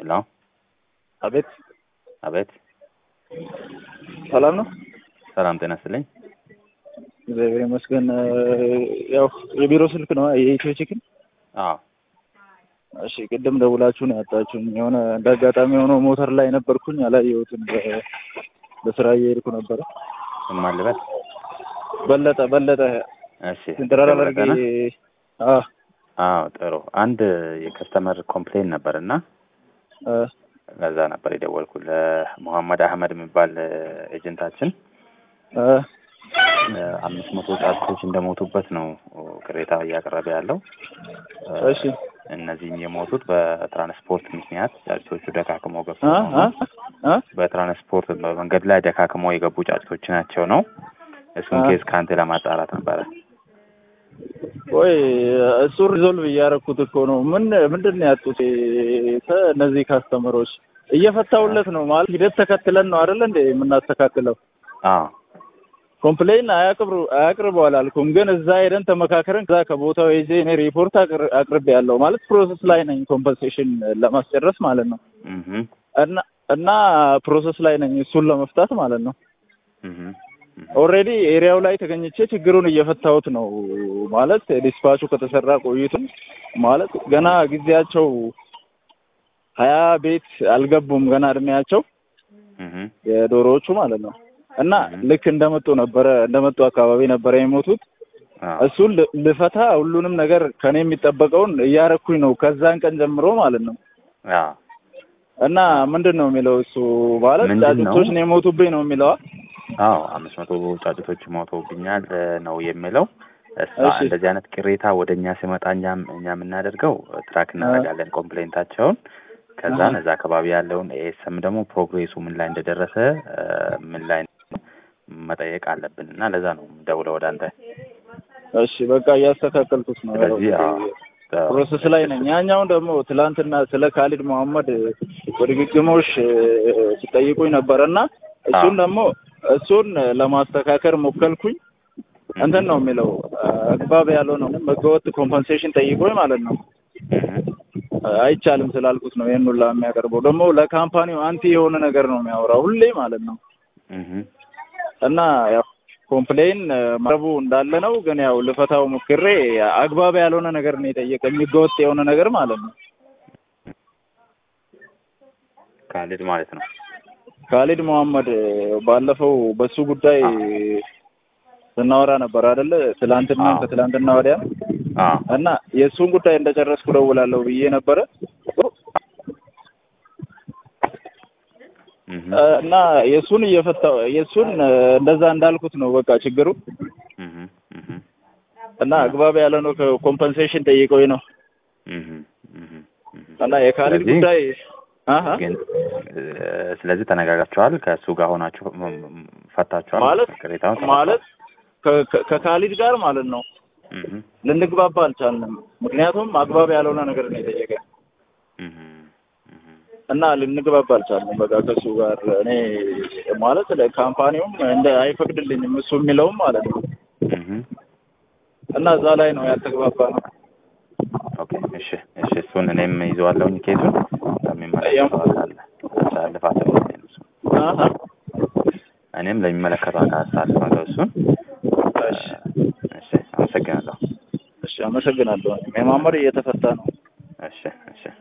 ሄሎ አቤት አቤት ሰላም ነው? ሰላም ጤና ይስጥልኝ። እግዚአብሔር ይመስገን። ያው የቢሮ ስልክ ነው የኢትዮ ቺክን። አዎ እሺ ቅድም ደውላችሁ ነው ያጣችሁኝ። የሆነ እንደ አጋጣሚ ሆኖ ሞተር ላይ ነበርኩኝ አላየሁትም። በ- በስራ እየሄድኩ ነበረ። ምን ማልበት? በለጠ በለጠ እሺ ኢንተራል አድርጌ ደወለጠና? አዎ አዎ ጥሩ። አንድ የከስተመር ኮምፕሌን ነበር እና አ፣ ለዛ ነበር የደወልኩ ለሙሐመድ አህመድ የሚባል ኤጀንታችን አ፣ አምስት መቶ ጫጩቶች እንደሞቱበት ነው ቅሬታ እያቀረበ ያለው። እሺ እነዚህም የሞቱት በትራንስፖርት ምክንያት ጫጩቶቹ ደካክመው ገብቶ አ ነው አ አ በትራንስፖርት በመንገድ ላይ ደካክመው የገቡ ጫጩቶች ናቸው ነው። እሱን አ። ኬዝ ከአንተ ለማጣራት ነበረ። ወይ እሱ ሪዞልቭ እያደረኩት እኮ ነው። ምን ምንድን ነው ያጡት ከ- እነዚህ ካስተመሮች እየፈታውለት ነው ማለት ሂደት ተከትለን ነው አይደል እንደ የምናስተካክለው አዎ ኮምፕሌን አያቅብሩ አያቅርቡ አላልኩም፣ ግን እዛ ሄደን ተመካከረን ከዛ ከቦታው ሄጄ እኔ ሪፖርት አቅር- አቅርቤ ያለው ማለት ፕሮሰስ ላይ ነኝ ኮምፐንሴሽን ለማስጨረስ ማለት ነው። እህ እና እና ፕሮሰስ ላይ ነኝ እሱን ለመፍታት ማለት ነው። እህ ኦልሬዲ ኤሪያው ላይ ተገኝቼ ችግሩን እየፈታሁት ነው ማለት ዲስፓቹ ከተሰራ ቆይቱም ማለት ገና ጊዜያቸው ሀያ ቤት አልገቡም ገና እድሜያቸው እህ የዶሮዎቹ ማለት ነው። እና ልክ እንደመጡ ነበረ እንደመጡ አካባቢ ነበረ የሞቱት። አዎ እሱን ል- ልፈታ ሁሉንም ነገር ከኔ የሚጠበቀውን እያረኩኝ ነው ከዛን ቀን ጀምሮ ማለት ነው። አዎ እና ምንድን ነው የሚለው እሱ ማለት ምንድን ነው? ጫጩቶች ነው የሞቱብኝ ነው የሚለዋ አዎ አምስት መቶ ጫጩቶች ሞተውብኛል እ ነው የሚለው። እሷ እሺ። እንደዚህ አይነት ቅሬታ ወደ እኛ ሲመጣ እኛም እኛ የምናደርገው ትራክ እናደርጋለን ኮምፕሌንታቸውን። ከዛን አሃ። እዛ አካባቢ ያለውን ኤኤስኤም ደግሞ ፕሮግሬሱ ምን ላይ እንደደረሰ እ ምን ላይ መጠየቅ አለብን እና ለዛ ነው ደውለው ወደ አንተ። እሺ በቃ እያስተካከልኩት ነው። ስለዚህ አዎ ተ- ፕሮሰስ ላይ ነኝ። ያኛውን ደግሞ ትላንትና ስለ ካሊድ መሐመድ በድግግሞሽ ሲጠይቁኝ ነበረ እና እሱን አዎ። ደግሞ እሱን ለማስተካከል ሞከልኩኝ። እንትን ነው የሚለው አግባብ ያልሆነ ህገወጥ ኮምፐንሴሽን ጠይቆኝ ማለት ነው እህ አይቻልም ስላልኩት ነው ይህን ሁላ የሚያቀርበው። ደግሞ ለካምፓኒው አንቲ የሆነ ነገር ነው የሚያወራው ሁሌ ማለት ነው። እህ እና ያው ኮምፕሌን መረቡ እንዳለ ነው፣ ግን ያው ልፈታው ሞክሬ አግባብ ያልሆነ ነገር ነው የጠየቀኝ፣ ህገወጥ የሆነ ነገር ማለት ነው። ካሊድ ማለት ነው። ካሊድ መሐመድ ባለፈው በሱ ጉዳይ ስናወራ ነበር አይደለ? ትላንትና አዎ። ከትላንትና ወዲያ አዎ እና የእሱን ጉዳይ እንደጨረስኩ ደውላለሁ ብዬ ነበረ እህ እና የእሱን እየፈታው የእሱን እንደዛ እንዳልኩት ነው በቃ ችግሩ እህ እህ እና አግባብ ያለ ነው ኮምፐንሴሽን ጠይቀኝ ነው እህ እህ እህ እና የካሊድ ስለዚህ ጉዳይ አሀ ግን እ ስለዚህ ተነጋግራችኋል ከእሱ ጋር ሆናችሁ ም- ም- ፈታችኋል ማለት ቅሬታውን ማለት ከ- ከ- ከካሊድ ጋር ማለት ነው እህ ልንግባባ አልቻልንም። ምክንያቱም አግባብ ያልሆነ ነገር ነው የጠየቀ እህ እህ እና ልንግባባ አልቻልንም። በቃ ከእሱ ጋር እኔ ማለት ለካምፓኒውም እንደ አይፈቅድልኝም እሱ የሚለውም ማለት ነው እህ እና እዛ ላይ ነው ያልተግባባ ነው። ኦኬ እሺ እሺ እሱን እኔም ይዘዋለሁኝ ኬዙን ለሚመለከተው አካል አሳልፋለሁ እሱ አሀ እኔም ለሚመለከተው አካል አሳልፋለሁ እሱን እሺ እሺ አመሰግናለሁ እሺ፣ አመሰግናለሁ። የማመር እየተፈታ ነው። እሺ እሺ